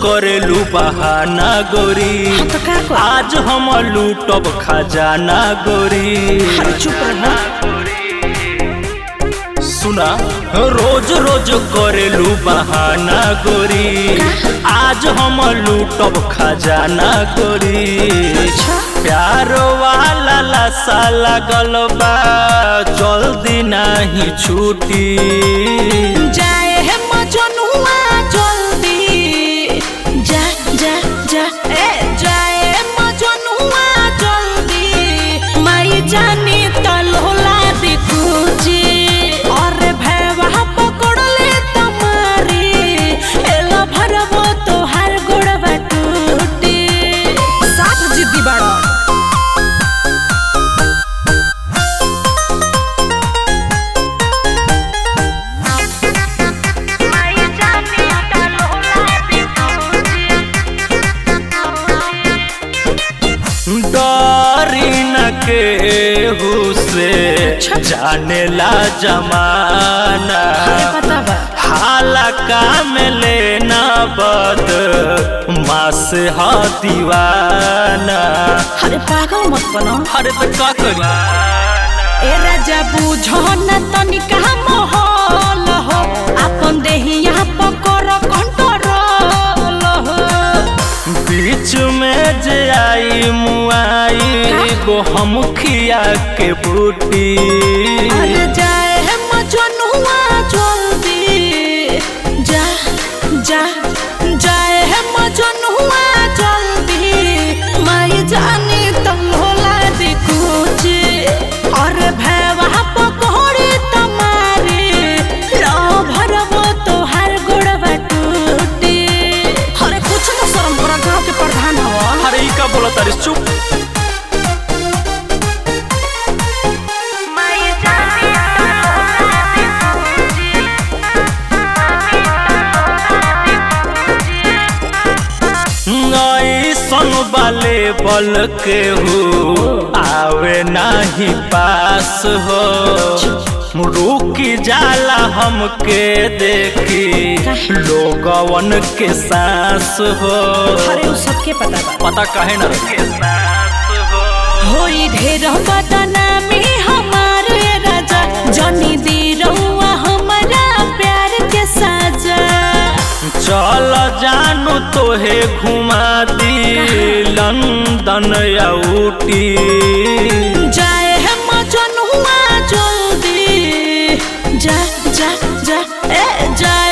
करेलू बहाना गोरी हाँ तो का कर आज हम लूटब खजाना गोरी अरे चुप रहो सुना रोज रोज करेलू बहाना गोरी आज हम लूटब खजाना गोरी अच्छा प्यार वाला लसा लगल बा जल्दी नहीं छूटी जाए है मजनुआ जल्दी जा जा जा ए जाए मजनुआ जल्दी माई जानी तलोला दिकुजी और भैवा पकड़ले तमारी एला भरबो तोहार गोड़वा टूटी साफ जिद्दी बाड़ा डरी न के से जाने ला जमाना अरे पता बा हाला काम लेना बद मास ह दीवाना अरे पागल मत बनो अरे तो का करी ए राजा बुझो न तनिका मोहल हो आपन देहिया पकर कंट्रोल हो बीच में जे आई मुआई गो हम खिया के बूटी अरे जाए है मजनुआ जल्दी जा जा जाए है मजनुआ जल्दी माई जानी तुम होला दिकुची और भैवा पकड़ी तुम्हारी लो भरबो तोहार गोड़वा टूटी अरे कुछ न शर्म करा गाँव के प्रधान हवा अरे ई का बोला तारी चुप ऐसन वाले बल के हो आवे नाही पास हो रुकी जाला हमके देखी लोगवन के सांस हो अरे उ सबके पता बा पता काहे न रखे सांस हो होई ढेर बदनामी हमारे राजा जनी दी रउआ हमारा प्यार के साजा चल जानू तोहे घुमा दी लंदन या ऊटी जाए है मजनुआ जल्दी जा जा जा ए जा